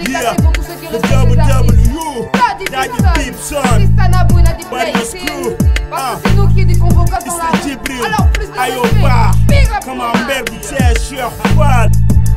Dédicacé pour tous ceux qui respectent les artistes. Daddy Daddy Simpson, Simpson. Tristan Abou, Daddy Bad Placing. Crew. Parce Ah. que c'est nous qui dit convocation dans la Mr. rue. Jibril Alors plus de respect. Ayoba Big up Come to on that. baby Cheikh Cheikh Fall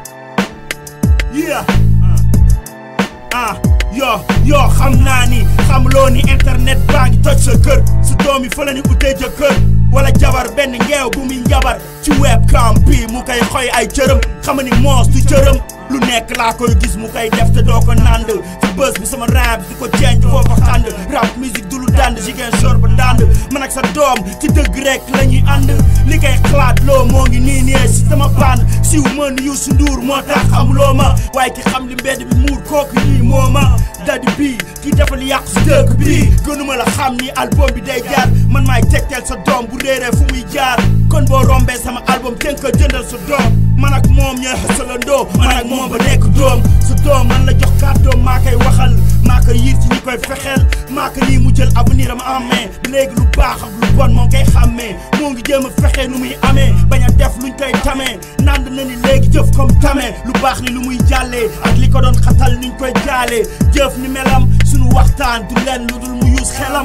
Yeah ah yo yo xam naa ni xamloo ni internet baa ngi toj sa kër su doom yi fa la ni utee jëkkër wala jabar benn ngeew bu muy njabar ci webcam bi mu koy xoy ay cërëm xam ni moos du cërëm lu nekk laa koy gis mu koy def te doo ko nànd ci bës bi sama rap di ko ceeñ foofa xànd rap musique du lu dànd jigéen sor ba ndànd man ak sa doom ci dëgg rek la ñuy ànd li koy xalaat loo moo ngi nii nii si sama band siw mën Youssou Ndour moo tax xamuloo ma waaye ki xam li mbedd bi muur kooku nii moo ma dadi bii ki defal yàqu si dëkk bii gënuma la xam ni album bi day jaar man maay tegteel sa doom bu réeree fu muy jaar kon boo rombee sama album tënk ko jëndal sa doom man ak moom ñooy xësalandoo man ak moom ba nekk doom sa doom man la jox kàddoom maa koy waxal maa koy yiir ci ñi koy fexeel maa ko nii mu jël avenir am en main léegi lu baax ak lu bon moo koy xàmmee moo ngi jéem a fexe nu muy amee bañ a def luñ koy tamee nand na ni léegi jëf comme tamee lu baax ni lu muy jàllee ak li ko doon xatal niñ koy jaalee jëf ni melam sunu waxtaan du leen lu dul mu yuus xelam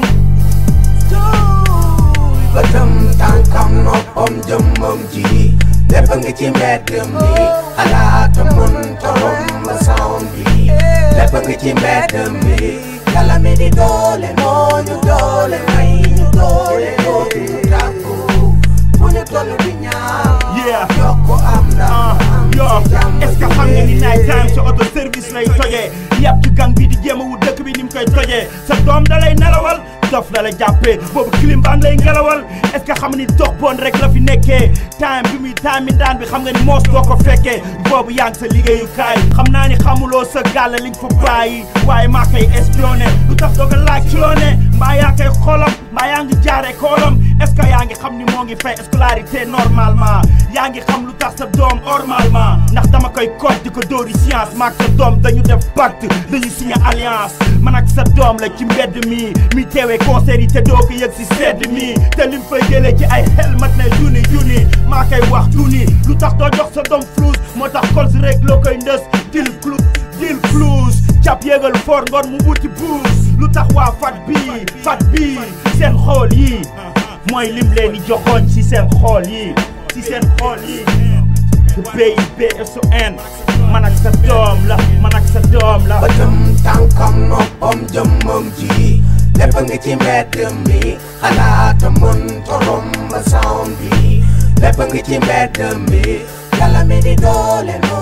bëtam tànkam noppam jëmmam ji lépp nga ci mbedd mi xalaatam mën torom ba sound bi lépp nga ci mbedd mi yàlla mi di doole moo ñu doole may ñu doole dootu ñu tàggu bu ñu toll di ñaan Yeah. yokk am ah ndam yo ci jàmm est-ce que xam nga ni night time sa auto service lay tojee yàpp ci gang bi di jéem a wut dëkk bi ni mu koy tojee sa doom da lay nelawal dof la la jàppee boobu clim baa ngi lay ngelawal est-ce que xam nga ni dox bon rek la fi nekkee time bi muy time mi daan bi xam nga ni moos doo ko fekkee boobu yaa ngi sa liggéeyukaay xam naa ni xamuloo sa gàll liñ fa bàyyi waaye maa koy espionné lu tax doo ko laaj ci loo ne mbaa yaa koy xolam mbaa yaa ngi jaaree koolam est-ce que yaa ngi xam ni moo ngi fay scolarité normalement yaa ngi xam lu tax sa doom normalement ndax dama koy code di ko dóori science maak sa doom dañu def pacte dañu signé alliance man ak sa doom la ci mbedd mi mi teewee concert yi te doo ko yëg si sedd mi te lim fay jëlee ci ay xel mat na junni junni maa koy wax junni lu tax doo jox sa doom flous moo tax kols rek loo koy ndës dil clou dil flous cap yéegal for ngoon mu wuti buus lu tax waa fat bii fat bii seen xool yi mooy lim leen di joxoon ci seen xool yi ci seen xool yi BIBSON man ak sa doom la man ak sa doom la bëtam tànkam noppam jëmmam ji lépp nga ci mbedd mi xalaatam mën torom ba sound bi lépp nga ci mbedd mi yàlla mi di doole